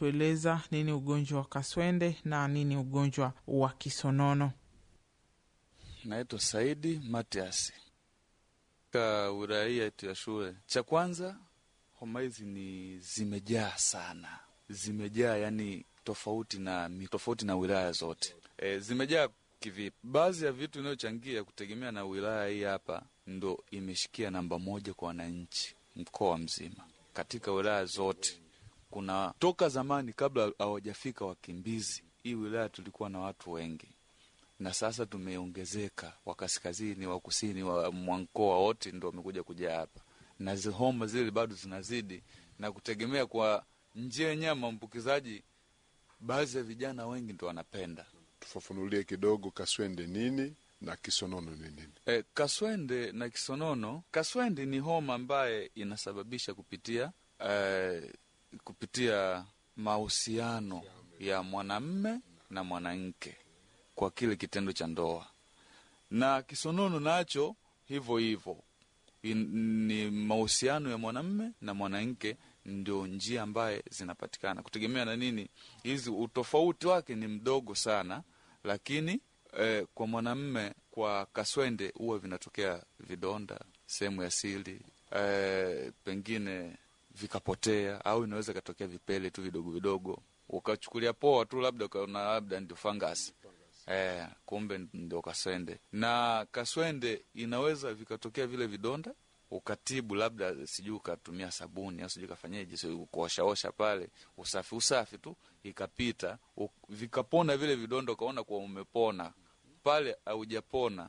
atatueleza nini ugonjwa wa kaswende na nini ugonjwa wa kisonono. Naitwa Saidi Matias ka wilaya yetu ya shule. Cha kwanza, homa hizi ni zimejaa sana, zimejaa yani tofauti na tofauti na wilaya zote. E, zimejaa kivipi? Baadhi ya vitu inayochangia kutegemea na wilaya hii hapa ndo imeshikia namba moja kwa wananchi mkoa mzima, katika wilaya zote. Kuna toka zamani, kabla hawajafika wakimbizi, hii wilaya tulikuwa na watu wengi na sasa tumeongezeka, wa kaskazini, wa kusini, wa mkoa wote ndo wamekuja kuja hapa, na homa zile bado zinazidi, na kutegemea kwa njia yenyewe ya maambukizaji, baadhi ya vijana wengi ndo wanapenda. Tufafanulie kidogo kaswende nini na kisonono ni nini? E, kaswende na kisonono. Kaswende ni homa ambaye inasababisha kupitia e, kupitia mahusiano ya mwanamme na mwanamke kwa kile kitendo cha ndoa, na kisonono nacho hivyo hivyo ni mahusiano ya mwanamme na mwanamke, ndio njia ambaye zinapatikana kutegemea na nini. Hizi utofauti wake ni mdogo sana, lakini eh, kwa mwanamme kwa kaswende huwa vinatokea vidonda sehemu ya siri eh, pengine vikapotea, au inaweza ikatokea vipele tu vidogo vidogo, ukachukulia poa tu, labda ukaona labda ndio fangasi Eh, kumbe ndio kaswende. Na kaswende inaweza vikatokea vile vidonda, ukatibu labda sijui ukatumia sabuni au sijui kafanyeje, so kuoshaosha pale, usafi usafi tu, ikapita vikapona vile vidonda, ukaona kuwa umepona pale. Haujapona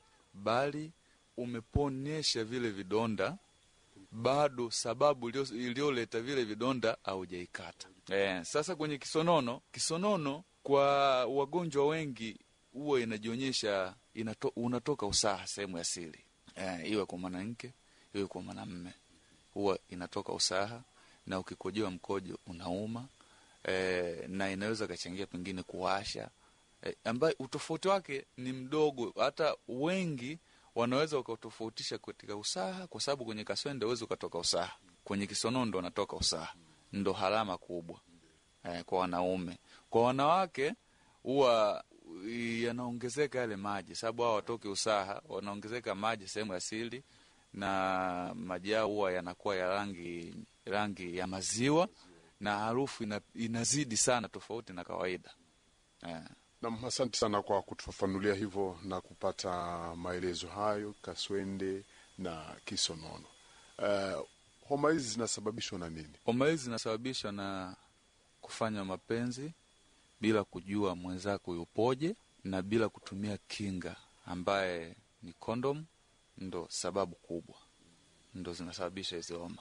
bali umeponyesha vile vidonda, bado sababu iliyoleta vile vidonda haujaikata. Eh, sasa kwenye kisonono, kisonono kwa wagonjwa wengi huwa inajionyesha inato, unatoka usaha sehemu ya siri e, iwe kwa mwanamke iwe kwa mwanamme, huwa inatoka usaha na ukikojoa mkojo unauma e, na inaweza kachangia pengine kuwasha e, ambaye utofauti wake ni mdogo. Hata wengi wanaweza wakatofautisha katika usaha, kwa sababu kwenye kaswende uwezi ukatoka usaha, kwenye kisonono ndo anatoka usaha, ndo harama kubwa e, kwa wanaume kwa wanawake huwa yanaongezeka yale maji, sababu hao watoke usaha, wanaongezeka maji sehemu ya siri, na maji yao huwa yanakuwa ya rangi rangi ya maziwa na harufu ina, inazidi sana tofauti na kawaida eh. Nam, asante sana kwa kutufafanulia hivyo na kupata maelezo hayo kaswende na kisonono. Uh, homa hizi zinasababishwa na nini? Homa hizi zinasababishwa na kufanya mapenzi bila kujua mwenzako yupoje na bila kutumia kinga ambaye ni kondom, ndo sababu kubwa, ndo zinasababisha hizi homa.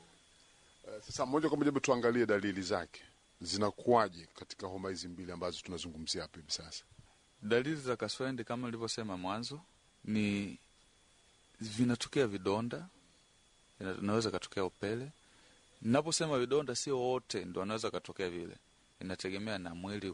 Okay. Uh, sasa moja kwa moja hebu tuangalie dalili zake zinakuwaje katika homa hizi mbili ambazo tunazungumzia hapa hivi sasa. Dalili za kaswende kama nilivyosema mwanzo ni vinatokea vidonda, inaweza katokea upele. Naposema vidonda, sio wote ndo anaweza katokea vile inategemea na mwili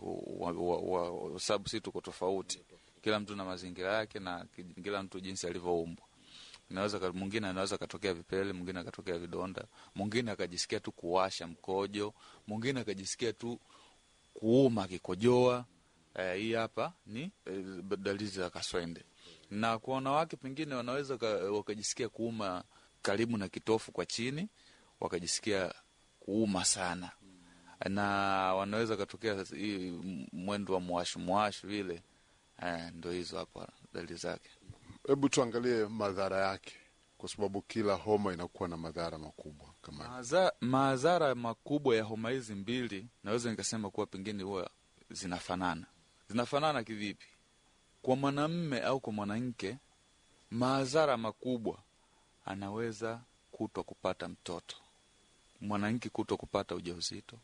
wa sababu si tuko tofauti, kila mtu na mazingira yake na kila mtu jinsi alivyoumbwa. Inaweza mwingine anaweza katokea vipele, mwingine akatokea vidonda, mwingine akajisikia tu kuwasha mkojo, mwingine akajisikia tu kuuma akikojoa. Eh, hii hapa ni eh, dalili za kaswende. Na kwa wanawake pengine wanaweza wakajisikia kuuma karibu na kitofu kwa chini, wakajisikia kuuma sana na wanaweza katokea hii mwendo wa mwashu mwashu vile eh, ndo hizo hapa dalili zake. Hebu tuangalie madhara yake, kwa sababu kila homa inakuwa na madhara makubwa kama Maza, madhara makubwa ya homa hizi mbili naweza nikasema kuwa pengine huwa zinafanana. Zinafanana kivipi? Kwa mwanamme au kwa mwanamke, madhara makubwa anaweza kutwa kupata mtoto, mwanamke kutwa kupata ujauzito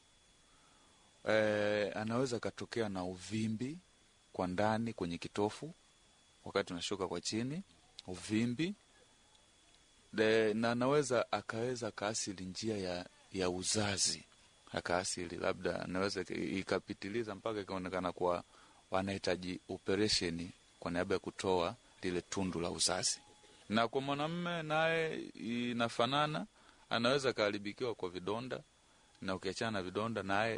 E, anaweza akatokea na uvimbi kwa ndani kwenye kitofu wakati unashuka kwa chini, uvimbi de, na anaweza akaweza akaasili njia ya, ya uzazi akaasili, labda anaweza ikapitiliza mpaka ikaonekana kuwa wanahitaji operesheni kwa niaba ya kutoa lile tundu la uzazi. Na kwa mwanamume naye inafanana, anaweza akaharibikiwa kwa vidonda na ukiachana na vidonda naye